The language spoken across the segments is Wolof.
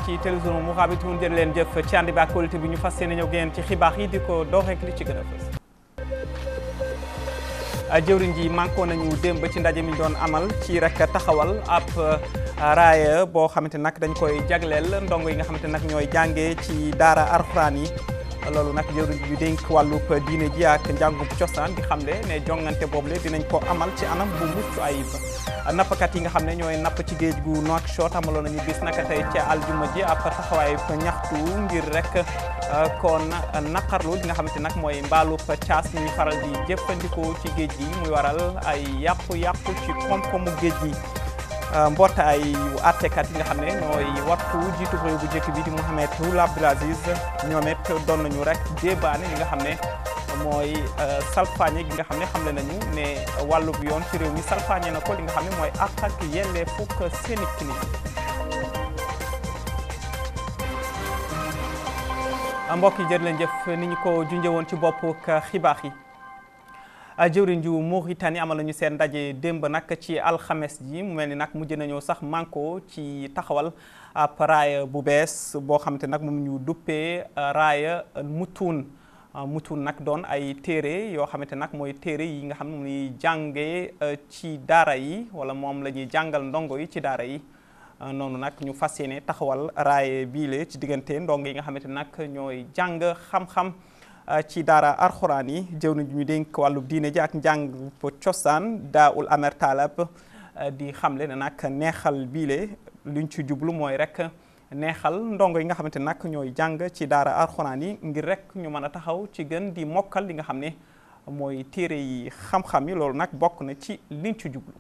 ci télévision Mourabitoun jërë leen jëf ci ànd bi ak qualité bi ñu fas yéene ñëw génn ci xibaar yi di ko door rek li ci gën a fës. jëwriñ ji manko nañu démb ci ndaje mi doon amal ci rek taxawal ab raaya boo xamante nag dañ koy jagleel ndongo yi nga xamante nag ñooy jàngee ci daara arxuraan yi loolu nag jëwriñ ji dénk wàllub diine ji ak njàngub cosaan di xamle ne jongante boobule dinañ ko amal ci anam bu mucc ayib nappkat yi nga xam ne ñooy napp ci géej gu Nouakchott amaloon nañu bis naka tey ca aljuma ji ab taxawaay ñaxtu ngir rek kon naqarlu li nga xamante nag mooy mbaalub caas ñuy faral di jëfandikoo ci géej gi muy waral ay yàqu-yàqu ci koom-koomu géej gi mbootaay àttekat yi nga xam ne ñooy wattu jiitu réew bu njëkk bi di Mohamed Ould Abdel Aziz ñoom it doon nañu rek débaane li nga xam ne mooy salfaañe gi nga xam ne xamle nañu ne wàllub yoon ci réew mi salfaañe na ko li nga xam ne mooy àq ak yelleefu seeni nit mbokk yi jërë leen jëf ni ñu ko junjee woon ci bopp xibaar yi jëwriñ ju Mauritanie amal nañu seen ndaje démb nag ci alxames ji mu mel ni nag mujj nañoo sax manko ci taxawal ab raaya bu bees boo xamante nag moom ñu duppee raaya mutuun mutuun nag doon ay téere yoo xamante nag mooy téere yi nga xam ne moom ñuy jàngee ci daara yi wala moom la ñuy jàngal ndongo yi ci daara yi noonu nag ñu fas yéene taxawal raaye biile ci diggante ndongo yi nga xamante nag ñooy jàng xam-xam ci daara arxuraan yi jëw nañu ñu dénk wàllu diine ji ak njàng cosaan Daoul Amer Talab di xamle ne nag neexal biile luñ ci jublu mooy rek neexal ndongo yi nga xamante nag ñooy jàng ci daara arxuraan yi ngir rek ñu mën a taxaw ci gën di mokkal li nga xam ne mooy téere yi xam-xam yi loolu nag bokk na ci liñ ci jublu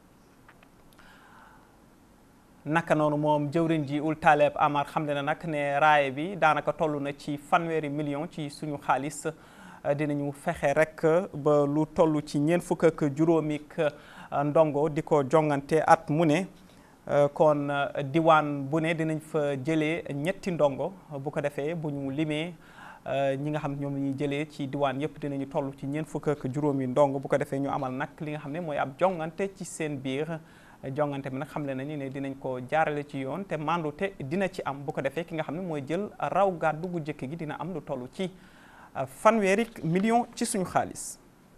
naka noonu moom jëwriñ ji Ould Taleb Amar xam ne na nag ne raaye bi daanaka toll na ci fanweeri million ci suñu xaalis dinañu fexe rek ba lu toll ci ñeent fukk ak juróomik ndongo di ko jongante at mu ne kon diwaan bu ne dinañ fa jëlee ñetti ndongo bu ko defee bu ñu limee ñi nga xam ñoom la ñuy jëlee ci diwaan yëpp dinañu toll ci ñeent fukk ak juróomi ndongo bu ko defee ñu amal nag li nga xam ne mooy ab jongante ci seen biir jongante bi nag xamle nañu ne dinañ ko jaarale ci yoon te mandu te dina ci am bu ko defee ki nga xam ne mooy jël raw gàddu gu njëkk gi dina am lu toll ci fanweeri million ci suñu xaalis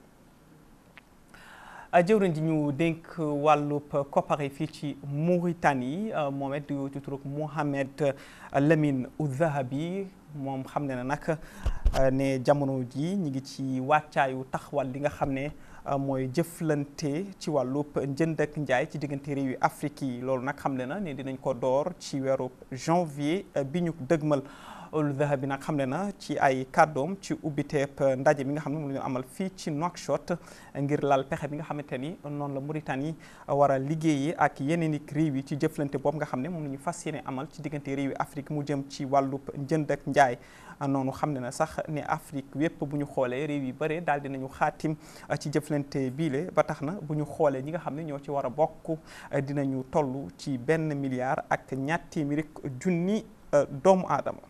jëwriñ ji ñu dénk wàllub koppar yi fii ci Mauritanie moom it di turuk Mohamed Lamine Ouzahabi moom xam ne na nag ne jamono ji ñi ngi ci wàccaayu taxawal li nga xam ne mooy jëflante ci wàllub njënd ak njaay ci diggante réew yi Afrique yi loolu nag xam ne na ne dinañ ko door ci weeru janvier bi ñu dëgmal Ould Zahabi nag xam ne na ci ay kàddoom ci ubbiteeb ndaje bi nga xam ne moom la ñu amal fii ci Nouakchott ngir lal pexe bi nga xamante ni noonu la Mauritanie war a liggéeyee ak yeneen i réew yi ci jëflante boobu nga xam ne moom la ñu fas yéene amal ci diggante réew yi Afrique mu jëm ci wàllub njënd ak njaay noonu xam ne na sax ne Afrique wépp bu ñu xoolee réew yi bare daal dinañu xaatim ci jëflante biile ba tax na bu ñu xoolee ñi nga xam ne ñoo ci war a bokk dinañu toll ci benn milliard ak ñaar téeméeri junni doomu aadama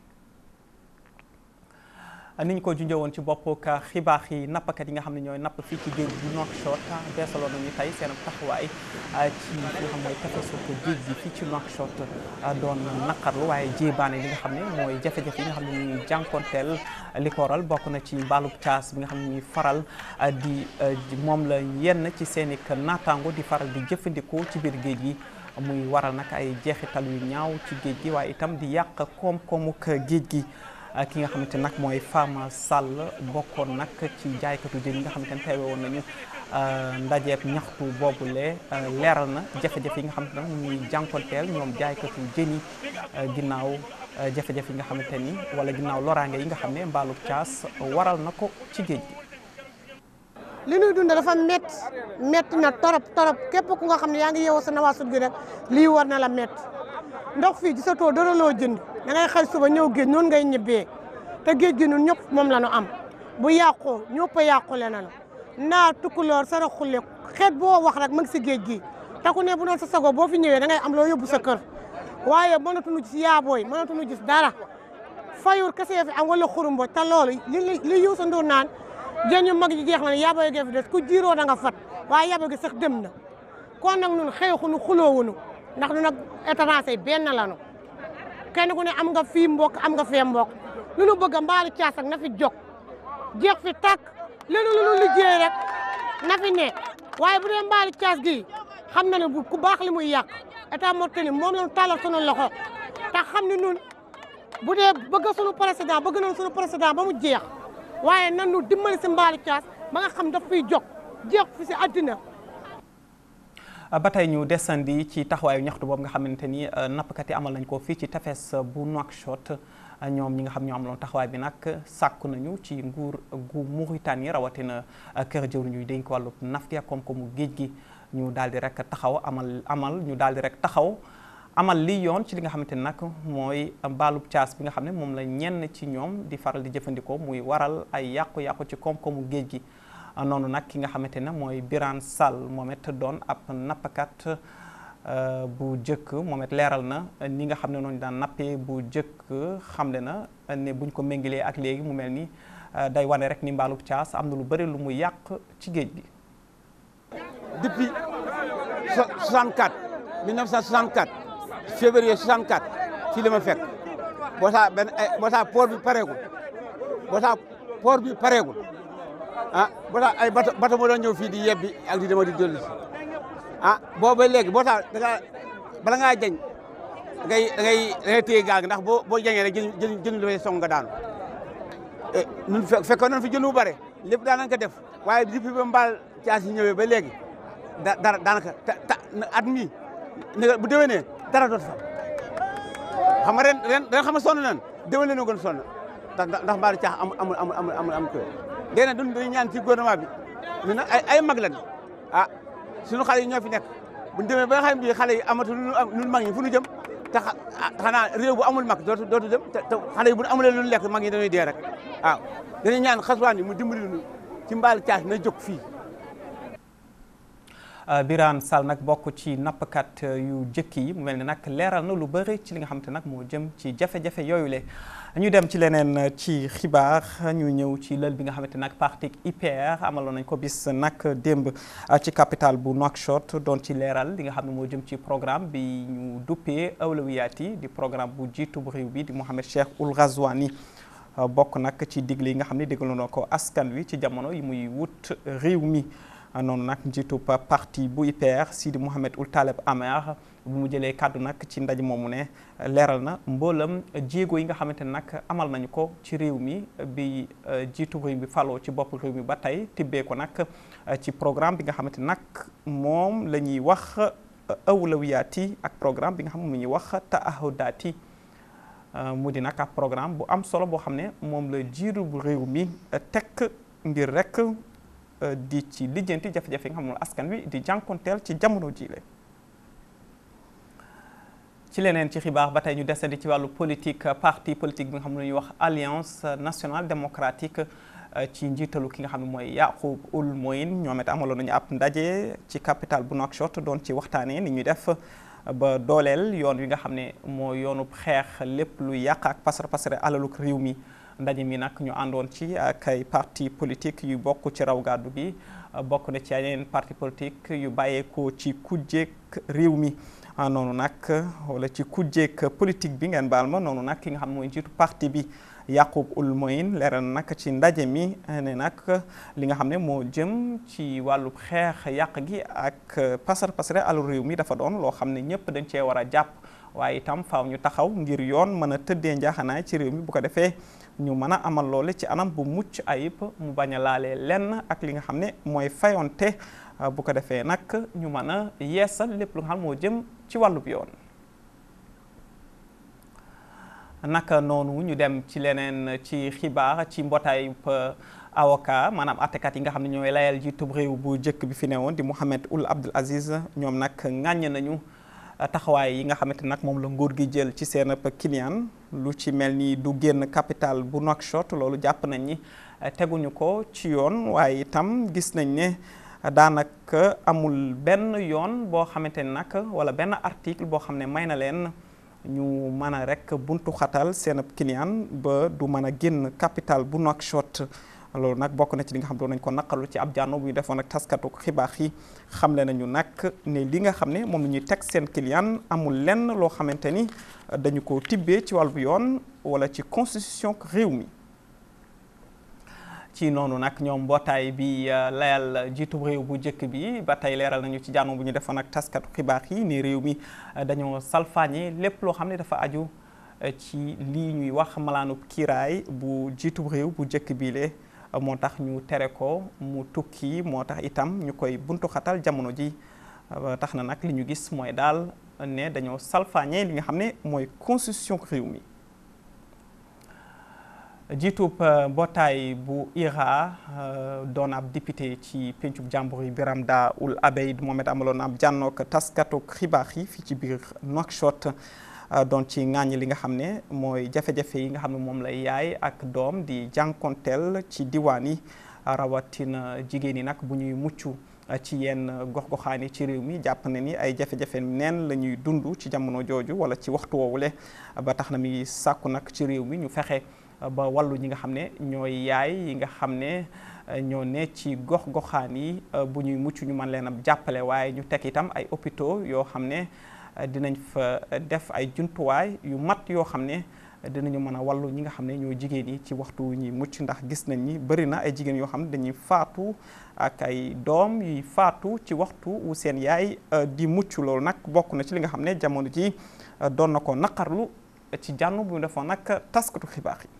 ni ñu ko junjee woon ci bopp ka xibaar yi nappkat yi nga xam ne ñooy napp fii ci géej gi Nouakchott beesaloon nañu tey seen taxawaay ci li nga xam mooy tefesu ko géej gi fii ci Nouakchott doon naqarlu waaye jéebaane li nga xam ne mooy jafe-jafe yi nga xam ne ñuy jànkonteel li ko waral bokk na ci mbaalub caas bi nga xam ne ñuy faral di moom la yenn ci seen i naataango di faral di jëfandikoo ci biir géej gi muy waral nag ay jeexital yu ñaaw ci géej gi waaye itam di yàq koom-koomuk géej gi ki nga xamante nag mooy Fama Sall bokkoon nag ci jaaykatu jën yi nga xamante ne teewe woon nañu ndajeeb ñaxtu boobule leeral na jafe-jafe yi nga xamante ne moom ñuy jànkonteel ñoom jaaykatu jën yi ginnaaw jafe-jafe yi nga xamante ni wala ginnaaw loraange yi nga xam ne mbaalub caas waral na ko ci géej gi. li ñuy dund dafa métti métti na torop torop képp ku nga xam ne yaa ngi yeewoo sa nawaasut gi rek lii war na la métti ndox fii gisatoo dara loo jënd da ngay xëy suba ñëw géej noonu ngay ñibbee te géej gi ñun ñëpp moom la ñu am bu yàqoo ñëpp a yàqule na la naa tukkuloor sara xulle xeet boo wax rek ma ngi si géej gi te ku ne bu doon sa sago boo fi ñëwee da ngay am loo yóbbu sa kër waaye mënatuñu gis yaabooy mënatuñu gis dara fayur kese fi am wala xurumbo te loolu li li Youssou Ndour naan jën yu mag yi jeex na ne yaabooy gee fi des ku jiiroo da nga fat waaye yaabooy gi sax dem na kon nag ñun xeexuñu xuloowuñu ndax du nag étranger benn lanu kenn ku ne am nga fii mbokk am nga fee mbokk lu nu bëgg a mbaalu caas ak na fi jóg jeex fi tàkk lenu lu nu liggéey rek na fi ne waaye bu dee mbaalu caas gi xam na ne bu ku baax li muy yàq état Mauritanie moom la ñu tàllal sunu loxo te xam ne nun bu dee bëgg sunu président bëgg nañ sunu président ba mu jeex waaye nan nu dimbali si mbaalu caas ba nga xam daf fiy jóg jeex fi si àddina ba tey ñu desandi ci taxawaayu ñaxtu boobu nga xamante ni nappkat yi amal nañ ko fii ci tefes bu Nouakchott ñoom ñi nga xam ñoo amaloon taxawaay bi nag sàkku nañu ci nguur gu Mauritanie rawatina kër jëwriñ ñuy dénk wàllu nafti ak koom-koomu géej gi ñu daal di rek taxaw amal amal ñu daal di rek taxaw amal lii yoon ci li nga xamante ni nag mooy mbaalub caas bi nga xam ne moom la ñenn ci ñoom di faral di jëfandikoo muy waral ay yàqu-yàqu ci koom-koomu géej gi noonu nag ki nga xamante ne mooy Birane Sall moom it doon ab nappkat bu jëkk moom it leeral na ni nga xam ne noonu daan nappee bu jëkk xamle na ne buñ ko méngalee ak léegi mu mel ni day wane rek ni mbaalub caas am na lu bëri lu mu yàq ci géej gi. depuis 64 1964 février 64 fii la ma fekk boo taa benn boo taa port bi pareegul boo taa port bi pareegul. ah boo tax ay bato bato moo doon ñëw fii di yebbi ak di dama di dolli ah booba léegi boo tax da ngaa bala ngaa jañ da ngay da ngay da ngay téye gaal gi ndax boo boo jañee rek jën jën jën dafay song nga daanu ñun fe fekkoon nañ fi jën bu bare lépp daan nañ ko def waaye depuis ba mbaal caas yi ñëwee ba léegi da dara daanaka ta ta at mii ne bu déwénee dara dootu fa xam nga ren ren ren xam nga sonn nañ déwén la ñu gën sonn ndax ndax mbaal caas amul amul amul amul amul amul kër léegi nag duñ dañuy ñaan ci gouvernement bi ñu ne ay ay mag lañ ah suñu xale yi ñoo fi nekk buñ demee ba nga xam ne xale yi amatu lu lu mag ñi fu ñu jëm te xanaa réew bu amul mag dootu dootu dem te xale yi bu amulee lu lekk mag ñi dañuy dee rek waaw dañuy ñaan xaswaan yi mu dimbali ñu ci mbaal caas na jóg fii. Birane Sall nag bokk ci nappkat yu jëkk yi mu mel ni nag leeral na lu bëri ci li nga xamante nag moo jëm ci jafe-jafe yooyu le ñu dem ci leneen ci xibaar ñu ñëw ci lël bi nga xamante nag parti IPR amaloon nañ ko bis nag démb ci capitale bu Nouakchott doon ci leeral li nga xam ne moo jëm ci programme bi ñu duppee awlawiyaat yi di programme bu jiitu bu réew bi di Mohamed Cheikh Ould Ghazouani bokk nag ci digle yi nga xam ne déglu na ko askan wi ci jamono yi muy wut réew mi noonu nag njiitu parti bu IPR Sidi Mohamed Ould Taleb Amer bu mu jëlee kàddu nag ci ndaje moomu ne leeral na mboolam jéego yi nga xamante ne nag amal nañu ko ci réew mi bi jiitu réew mi faloo ci bopp réew mi ba tey tibbee ko nag ci programme bi nga xamante ne nag moom la ñuy wax awlawiyaat yi ak programme bi nga xam ne mu ñuy wax taahudaat yi mu di nag ab programme bu am solo boo xam ne moom la jiitu bu réew mi tekk ngir rek di ci lijjanti jafe-jafe yi nga xam ne askan wi di jànkonteel ci jamono jiile ci leneen ci xibaar ba tey ñu desandi ci wàllu politique parti politique bi nga xam ne ñuy wax alliance nationale démocratique ci njiitalu ki nga xam ne mooy Yacoub Ould Moine ñoom it amaloon nañu ab ndaje ci capitale bu Nouakchott doon ci waxtaanee ni ñuy def ba dooleel yoon wi nga xam ne moo yoonu xeex lépp lu yàq ak pasar pasare alaluk réew mi ndaje mi nag ñu àndoon ci ak ay parti politique yu bokk ci raw gàddu gi bokk na ci yeneen parti politique yu bàyyeekoo ci kujjeeg réew mi noonu nag wala ci kujjeeg politique bi ngeen baal ma noonu nag ki nga xam ne mooy njiitu parti bi Yacoub Ould Moine leeral nag ci ndaje mi ne nag li nga xam ne moo jëm ci wàllu xeex yàq gi ak pasar pasare alu réew mi dafa doon loo xam ne ñëpp dañ cee war a jàpp waaye itam faaw ñu taxaw ngir yoon mën a tëddee njaaxanaay ci réew mi bu ko defee ñu mën a amal loole ci anam bu mucc ayib mu bañ a laalee lenn ak li nga xam ne mooy fayonte bu ko defee nag ñu mën a yeesal lépp lu nga xam moo jëm ci wàllub yoon naka noonu ñu dem ci leneen ci xibaar ci mbootaay avocat maanaam attekat yi nga xam ne ñooy layal jiitub réew bu njëkk bi fi newoon di Mohamed Ould Abdel Aziz ñoom nag ŋàññ nañu taxawaay yi nga xamante nag moom la nguur gi jël ci seen client lu ci mel ni du génn capital bu Nouakchott loolu jàpp nañ ni teguñu ko ci yoon waaye itam gis nañ ne daanaka amul benn yoon boo xamante ne nag wala benn article boo xam ne may na leen ñu mën a rek buntu xatal seen client ba du mën a génn capital bu Nouakchott loolu nag bokk na ci li nga xam doon nañ ko naqarlu ci ab jànno bu ñu defoon ak taskatu xibaar yi xamle nañu nag ne li nga xam ne moom la ñuy teg seen client amul lenn loo xamante ni dañu ko tibbee ci wàllu yoon wala ci constitution réew mi ci noonu nag ñoom mbootaay bi layal jiitu réew bu njëkk bi ba tey leeral nañu ci jànno bu ñu defoon ak taskatu xibaar yi ni réew mi dañoo salfaañe lépp loo xam ne dafa aju ci lii ñuy wax malaanub kiiraay bu jiitu réew bu njëkk bi le moo tax ñu tere ko mu tukki moo tax itam ñu koy buntu xatal jamono ji tax na nag li ñu gis mooy daal ne dañoo salfaañe li nga xam ne mooy constitution réew mi jiitub mbootaay bu IRA doon ab député ci pencub jàmbur yi Biram Da Ould Abeid Mohamed amaloon ab jànnook taskatu xibaar yi fii ci biir Nouakchott doon ci ŋàññi li nga xam ne mooy jafe-jafe yi nga xam ne moom lay yaay ak doom di jànkonteel ci diwaan yi rawatina jigéen yi nag bu ñuy mucc ci yenn gox-goxaan yi ci réew mi jàpp na ni ay jafe-jafe neen la ñuy dund ci jamono jooju wala ci waxtu woowule ba tax na mi sàkku nag ci réew mi ñu fexe ba wàllu ñi nga xam ne ñooy yaay yi nga xam ne ñoo ne ci gox-goxaan yi bu ñuy mucc ñu mën leen a jàppale waaye ñu teg itam ay hôpitaux yoo xam ne dinañ fa def ay jumtuwaay yu mat yoo xam ne dinañu mën a wàllu ñi nga xam ne ñoo jigéen yi ci waxtu ñuy mucc ndax gis nañ ni bëri na ay jigéen yoo xam ne dañuy faatu ak ay doom yuy faatu ci waxtu wu seen yaay di mucc loolu nag bokk na ci li nga xam ne jamono ji doon na ko naqarlu ci jànn bu ñu defoon nag taskatu xibaar yi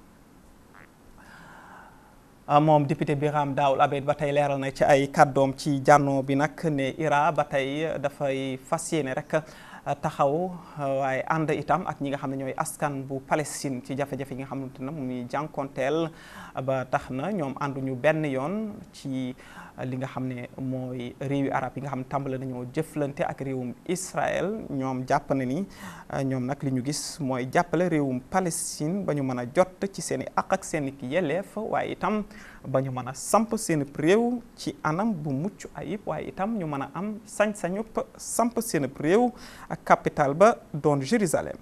moom député Biram Da Ould Abeid ba tey leeral na ci ay kàddoom ci jànnoo bi nag ne IRA ba tey dafay fas yéene rek taxaw waaye ànd itam ak ñi nga xam ne ñooy askan bu Palestine ci jafe-jafe yi nga xamante ne mu ngi jànkonteel ba tax na ñoom ànduñu benn yoon ci li nga xam ne mooy réewi arab yi nga xam ne tàmbale nañoo jëflante ak réewum Israël ñoom jàpp na ni ñoom nag li ñu gis mooy jàppale réewum Palestine ba ñu mën a jot ci seen i àq ak seen i yelleef waaye itam ba ñu mën a samp seen réew ci anam bu mucc ayib waaye itam ñu mën a am sañ-sañu samp seen réew ak capital ba doon Jérusalem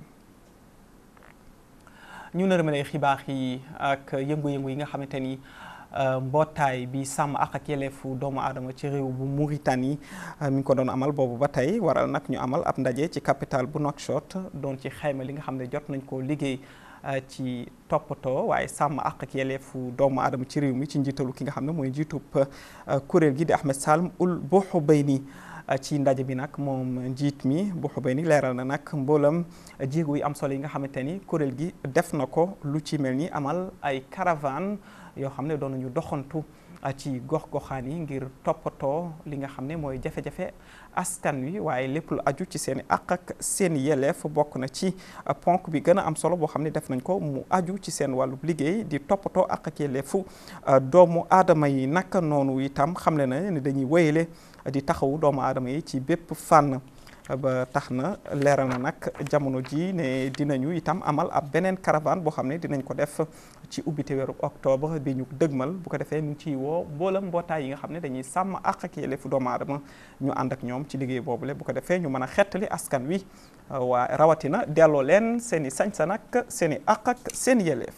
ñu nërmale xibaar yi ak yëngu-yëngu yi nga xamante ni mbootaay bi sàmm ak ak yelleefu doomu aadama ci réew bu Mauritanie mi ngi ko doon amal boobu ba tey waral nag ñu amal ab ndaje ci capital bu Nouakchott doon ci xayma li nga xam ne jot nañ koo liggéey ci toppatoo waaye sàmm ak ak yelleefu doomu aadama ci réew mi ci njiitalu ki nga xam ne mooy njiitub kuréel gi di Ahmed Salm Ould Bouhoubeyni ci ndaje bi nag moom njiit mi Bouhoubeyni leeral na nag mboolam jéego yi am solo yi nga xamante ni kuréel gi def na ko lu ci mel ni amal ay caravane yoo xam ne doon nañu doxantu ci gox-goxaan yi ngir toppatoo li nga xam ne mooy jafe-jafe askan wi waaye lépp lu aju ci seen i àq ak seen yelleef bokk na ci ponk bi gën a am solo boo xam ne def nañ ko mu aju ci seen wàllub liggéey di toppatoo àq ak yelleefu doomu aadama yi naka noonu itam xamle na ne dañuy wéyale di taxawu doomu aadama yi ci bépp fànn ba tax na leeral na nag jamono ji ne dinañu itam amal ab beneen caravane boo xam ne dinañ ko def ci ubbite weeru octobre bi ñu dëgmal bu ko defee ñu ngi ciy woo mboolam mbootaay yi nga xam ne dañuy sàmm àq ak yelleefu doomu aadama ñu ànd ak ñoom ci liggéey boobule bu ko defee ñu mën a xettali askan wi waa rawatina delloo leen seen i sañ-sañ ak seen i àq ak seen yelleef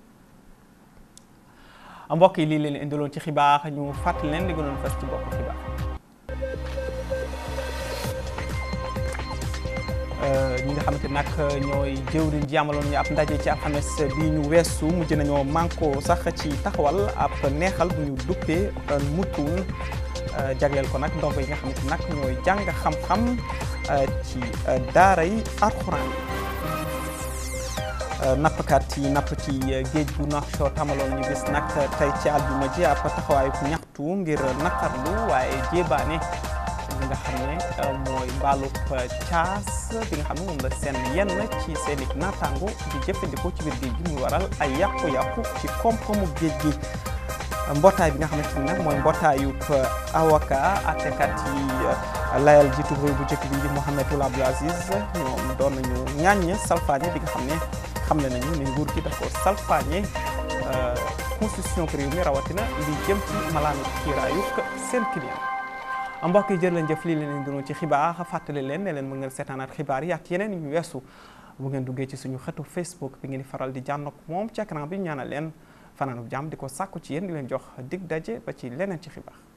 mbokk yi lii leen indiloon ci xibaar ñu fàttali leen li gënoon fas ci bopp xibaar ñi nga xamante nag ñooy jëwriñ ji amaloon ñu ab ndaje ci alxames bi ñu weesu mujj nañoo manko sax ci taxawal ab neexal bu ñu duppee mutuun jagleel ko nag ndongo yi nga xamante nag ñooy jàng xam-xam ci daara yi alxuraan nappkat yi napp ci géej bu Nouakchott amaloon ñu gis nag tey ci àljuma ji ab taxawaay bu ñaxtu ngir naqarlu waaye jéebaane li nga xam ne mooy mbaalub caas bi nga xam ne moom la seen yenn ci seen i naataango di jëfandikoo ci biir géej gi muy waral ay yàqu-yàqu ci koom-koomu géej gi mbootaay bi nga xamante ni nag mooy mbootaayub avocat àttekat yi layal jiitu réew bu njëkk bi di Mohamed Ould Abdel Aziz ñoom doon nañu ñaañ salfaañe bi nga xam ne xam ne nañu ne nguur gi dafa salfaañe constitution réew mi rawatina li jëm ci malaanu kiiraayuk seen client mbokk yi jërë leen jëf lii leen doon ci xibaar fàttali leen ne leen mën ngeen seetaanaat xibaar yi ak yeneen yu weesu bu ngeen duggee ci suñu xetu Facebook bi ngeen di faral di jànn ak moom ci écran bi ñaanal leen fanaanub jàmm di ko sàkku ci yéen di leen jox dig daje ba ci leneen ci xibaar